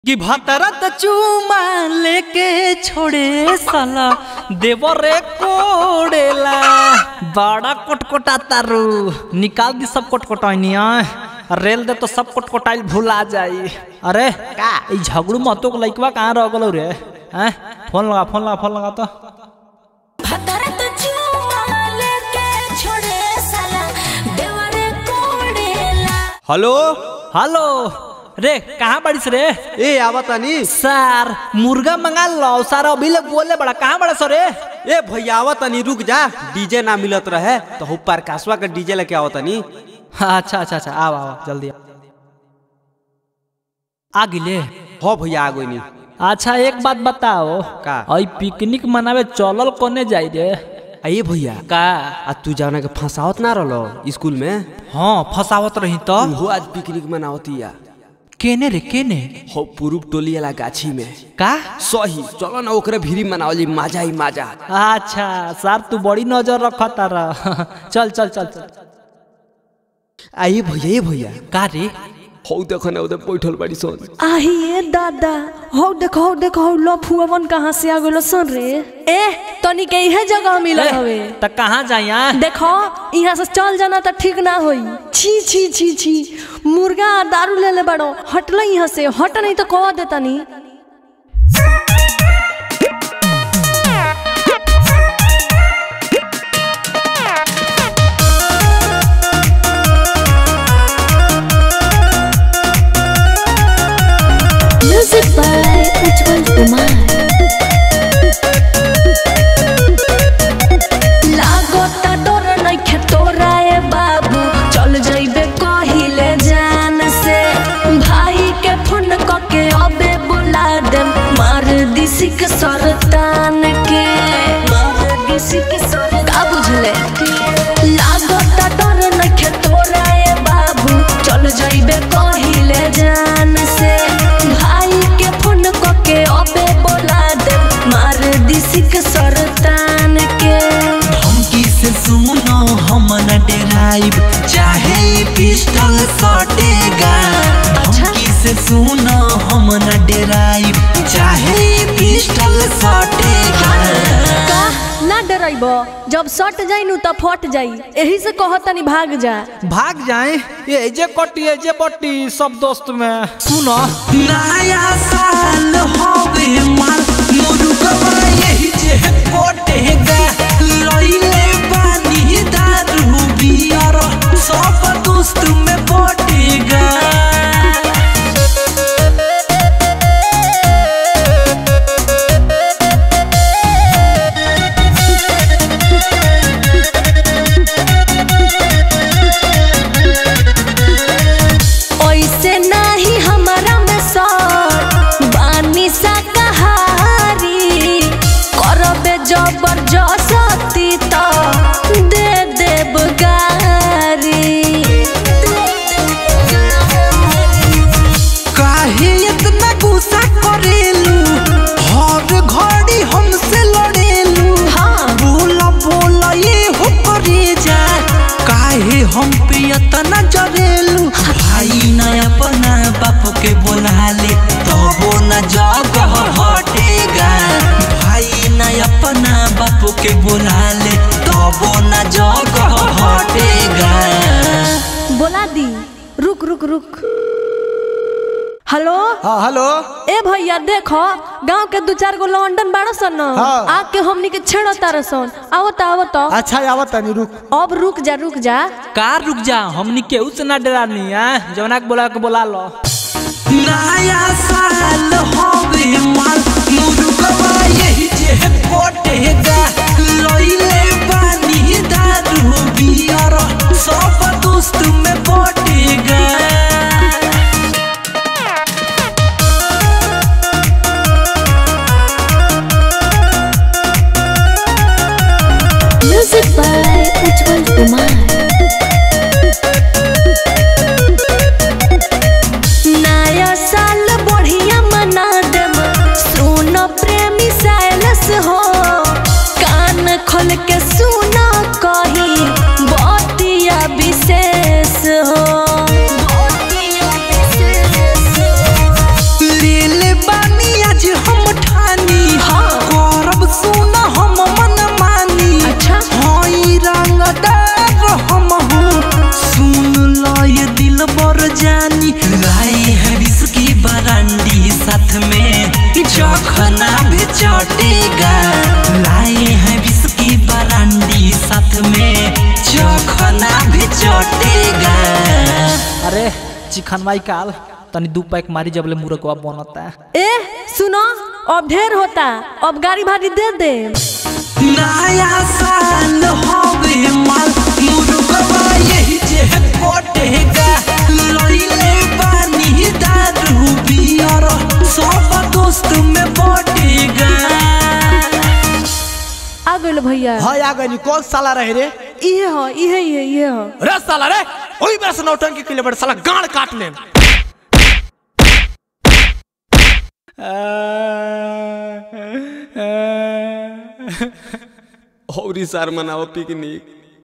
कि भतरत चूमा लेके छोड़े साला देवरे कोड़ेला बड़ा कोटकोटा तारू निकाल दी सब कोटकोटाइनिया रेल दे तो सब कोटकोटाइल भुला जाई अरे का? ई झगड़ू मतों को लइकवा कहाँ रह गलो रे हैं फोन लगा फोन लगा फोन लगा तो भतरत चूमा लेके छोड़े साला देवरे कोड़ेला हेलो हेलो रे कहाँ बड़िस रे ए आवतानी सर मुर्गा मंगा लो सर अभी ले बोले बड़ा कहाँ बड़ा सर रे ए भैया आवतानी रुक जा डीजे ना मिलत रहे तो हु प्रकाशवा के डीजे लेके आवतानी अच्छा अच्छा अच्छा आओ आओ जल्दी आओ। आ गिले हो भैया आ गइनी अच्छा एक बात बताओ का? आई पिकनिक मनावे चलल कोने जाई रे आ ये भैया का आ तू जाना के फंसावत ना रहलो स्कूल में हाँ फसावत रही तो हो आज पिकनिक मनावती या केने रे केने हो पूर्व टोली वाला गाछी में का सही चलो ना ओकरे भीरी मनावली मजा ही मजा अच्छा सर तू बड़ी नजर रखता रह चल चल चल चल आ ये भैया ये भैया का रे हो देखो ना उधर बैठल बड़ी सोन आहिए दादा हौ देखो हौ देखो हौ लफुअवन कहाँ से आ गलो सन रे ए तनी के इहे जगह मिलल हवे त कहाँ जाइया देखो यहाँ से चल जाना तो ठीक ना होई छी छी छी छी मुर्गा आ दारू ले ले बड़ो हटलो यहाँ से हट नहीं तो कह देता नी म्यूजिक बाय उज्जवल कुमार लागता डर नइखे तोरा ए बाबू चल जइबे कहिले जान से भाई के फोन कके अबे बुला दे मार दिसी के सरतान के मार दिसी के सर का बुझले लागता डर नइखे तोरा ए बाबू चल जइबे कहिले जान से भाई के फोन कके अबे बुला दे मार दिसी के सरतान के धमकी से सुनो हम न डराइब चाहे ई पिस्टल सटेगा धमकी से सुनो हम न डराइब चाहे ई पिस्टल सटेगा का ना डराइब जब सट जाई नु त फट जाई एही से कहतनी भाग जा भाग जाए ये जे कटी ये जे बट्टी सब दोस्त में सुनो नया साल होवे माल मुर्गवा यही जे कोटेगा लइले पानी दारू बियर सब दोस्त में बटेगा ऐसे नाही हमारा में सर बानी सा कहारी करबे जबरदस्ती तो दे देब गारी काहे इतना गुस्सा करेलू हर घड़ी हमसे लड़ेलू हाँ। बोला बोला ये हो करे जा काहे हम पे इतना जरेलू भाई न अपना बाप के बोला ले तबो न जगह हटेगा भाई न अपना बाप के बोला ले तबो न जगह हटेगा बोला दी रुक रुक रुक हेलो हाँ हेलो ए भैया देखो गांव के दू चार गो लंडन बाड़ो सन न हाँ। आके हमनी के छेड़ो तार सन आवत आवत अच्छा आवत तनी रुक अब रुक जा रुक जा कार रुक जा हमनी केहू से ना डरानी है जवना के बोला के बोला लो नया साल होवे माल मुर्गवा यही जे कोटेगा लइले पानी दारू बियर सब दोस्त में बटेगा म्यूजिक बाय उज्जवल कुमार नया साल साथ में चखना भी चटेगा लाए हैं विस्की बरांडी साथ में चखना भी चटेगा अरे चिकनवाई काल तनी दू पैक मारी जबले मुर्गवा बनता ए सुनो अब ढेर होता अब गाड़ी भाड़ी दे दे नया साल होवे माल मुर्गवा यही जे कोटेगा लइले बानी दारू बियर सब दोस्त में बटेगा आ गइल भैया हाँ आ गई कौन साला रहे रे इहे हो इहे इहे इहे हो रे साला रे ओही बेर से नौटंकी के लिए बड़े साला गाड़ काट ले और सार मनाओ पिकनिक